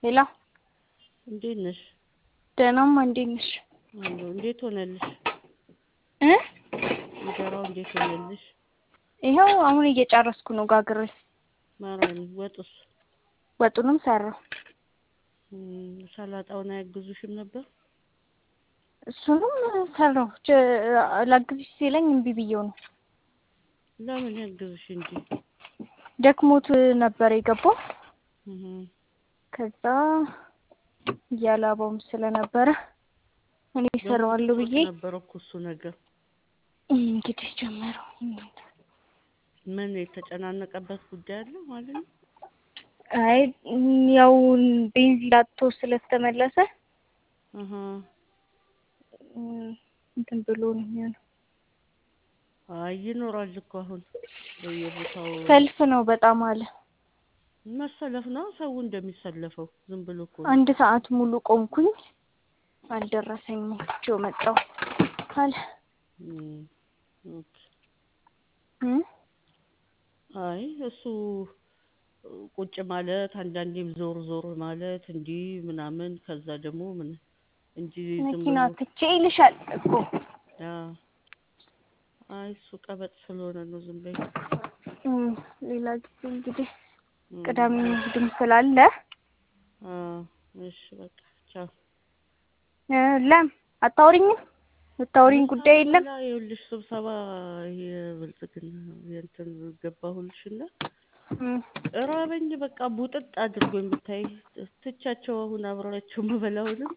ሄሎ እንዴት ነሽ? ደህናማ እንዴት ነሽ? አለሁ። እንዴት ሆነልሽ? እ እንጀራው እንዴት ሆነልሽ? ይኸው አሁን እየጨረስኩ ነው ጋግሬ። ማርያም ወጡስ? ወጡንም ሰራሁ። እም፣ ሰላጣውን አያግዙሽም ነበር? እሱንም ሰራሁ። ች- ላግዝሽ ሲለኝ እምቢ ብዬው ነው። ለምን ያግዝሽ እንጂ። ደክሞት ነበር የገባው። እህ ከዛ እያላበውም ስለነበረ እኔ እሰራዋለሁ ብዬ ነበር እኮ እሱ ነገር። እንግዲህ ጀመረው። ምን የተጨናነቀበት ጉዳይ አለ ማለት ነው? አይ ያው ቤንዚን አጥቶ ስለተመለሰ እህ እም፣ እንትን ብሎ ነው የሚሆነው። አይ ይኖራል እኮ አሁን በየቦታው ሰልፍ ነው በጣም አለ። መሰለፍ ነው ሰው እንደሚሰለፈው ዝም ብሎ እኮ ነው። አንድ ሰዓት ሙሉ ቆምኩኝ፣ አልደረሰኝም። ጆ መጣሁ አለ እም፣ ኦኬ። እም፣ አይ እሱ ቁጭ ማለት አንዳንዴም ዞር ዞር ማለት እንዲህ ምናምን ከዛ ደግሞ ምን እንጂ ዝም መኪና ብሎ ትቼ ይልሻል እኮ አ አይ እሱ ቀበጥ ስለሆነ ነው ዝም በይ። እም፣ ሌላ ጊዜ እንግዲህ እም፣ ቅዳሜ እሑድም ስላለ አ እሺ በቃ ቻው። እ፣ ለም አታውሪኝም? የምታውሪኝ ጉዳይ የለም? በኋላ ይኸውልሽ ስብሰባ የብልጽግና የእንትን ገባሁልሽና እም፣ ራበኝ በቃ ቡጥጥ አድርጎኝ ብታይ ትቻቸው አሁን አብሬያቸው የምበላውንም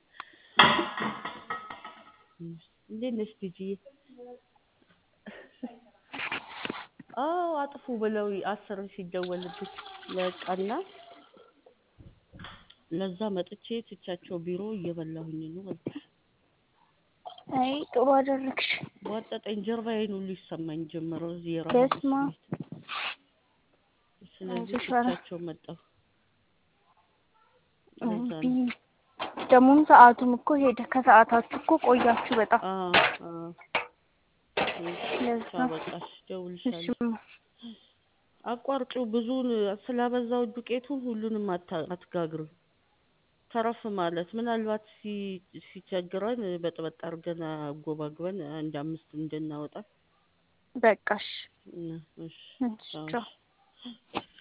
እንዴት ነሽ ቲጂዬ? አዎ አጥፉ ብለው አስር ሲደወልብኝ በቃና ለዛ መጥቼ ትቻቸው ቢሮ እየበላሁኝ ነው አልኩሽ። አይ ጥሩ አደረግሽ። ቧጠጠኝ ጀርባዬን ሁሉ ይሰማኝ ጀመረ እዚህ የራሱ በስመ አብ። ስለዚህ አይዞሽ ኧረ። ትቻቸው መጣሁ። ለዛ ቢ ነው ደግሞም ሰዓቱም እኮ ሄደ። ከሰዓታችሁ እኮ ቆያችሁ በጣም። አ አ ለዛ ቻው በቃሽ እደውልልሻለሁ። እሱም አቋርጪው ብዙውን ስላበዛው ዱቄቱን ሁሉንም አታ- አትጋግሪው። ተረፍ ማለት ምናልባት ሲ- ሲቸግረን በጥበጥ አድርገን አጎባግበን አንድ አምስት እንድናወጣ በቃሽ። እና እሺ እሺ ቻው ቻው። እሺ